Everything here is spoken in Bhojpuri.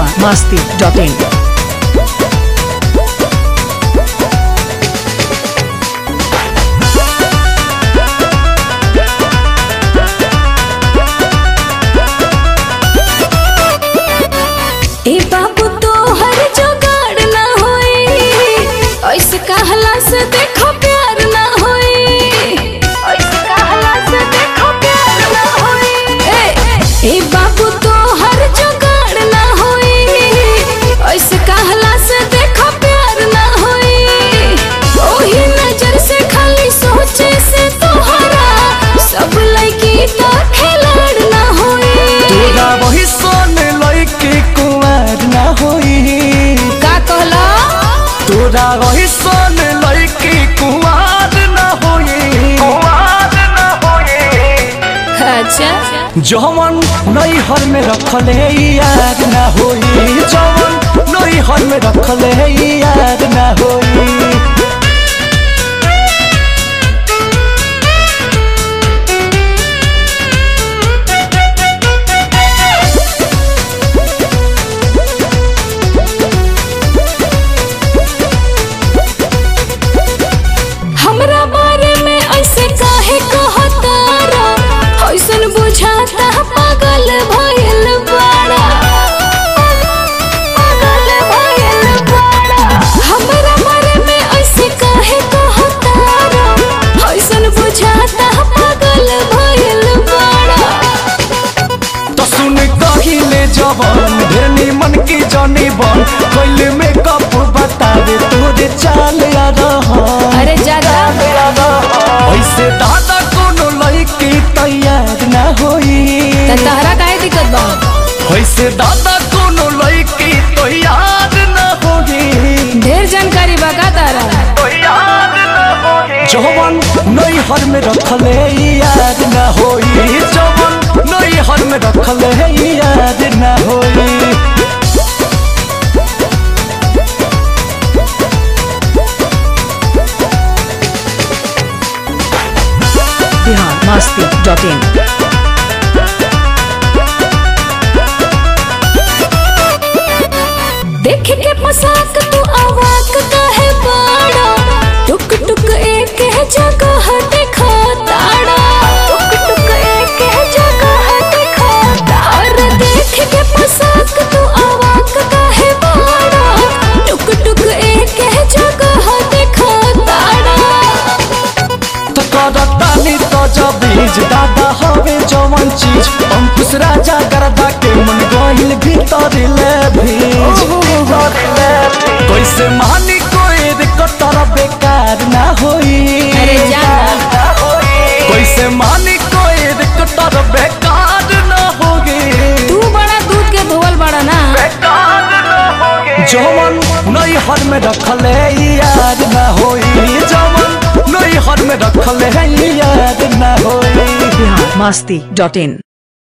biharmasti.in ए बाबू तो हर जोगाड़ ना होई ऐसे कहला से देखो प्यार ना होई ऐसे कहला से देखो प्यार ना होई ए ए बाबू तो हर जोगाड़ ना होई ऐसे कहला से देखो प्यार ना होई ओही नजर से खाली सोचे से तोहरा सब लड़की तो खिलाड़ ना होई तोरा वही सोन लइके कुमार ना होई का कहला तोरा वही सोन लइके कुमार ना होई कुमार ना होई अच्छा जवन नैहर में रखले याद ना होई जवन नैहर में रखले याद ना होई हमरा बारे में ऐसे काहे कहतारा ऐसन बुझाता पागल भइल बाड़ा पागल भइल बाड़ा हमरा बारे में ऐसे काहे कहतारा ऐसन बुझाता पागल भइल बाड़ा तो सुन कहिले जवान ढेनी मन की जानी बन कैल में कप बतावे तोरे चाल आ रहा अरे जादा ऐसे दादा कोनो लड़की तैयार ना होई तहरा काहे दिक्कत बा ऐसे दादा कोनो लड़की तैयार ना होई ढेर जानकारी बा का तारा जवन नैहर में रखले याद ना होई जवन नैहर में रखले याद ना होई biharmasti.in देख के पोशाक तू अवाक काहे बाड़ा टुक टुक एक है जगह देखा ताड़ा टुक टुक एक है जगह देखा ताड़ा देख के पोशाक तू अवाक काहे बाड़ा टुक टुक एक है जगह देखा ताड़ा तो करतानी तो जबीज दादा हवे जवन चीज अंकुश राजा करदा के मन गइल भीतर ले भीज कैसे मानी कोई रे कतर बेकार ना होई अरे जाना कैसे मानी कोई रे कतर बेकार ना होगी तू बड़ा दूध के धोवल बड़ा ना जवन नैहर में रखले याद ना होई जवन नैहर में रखले याद ना होई biharmasti.in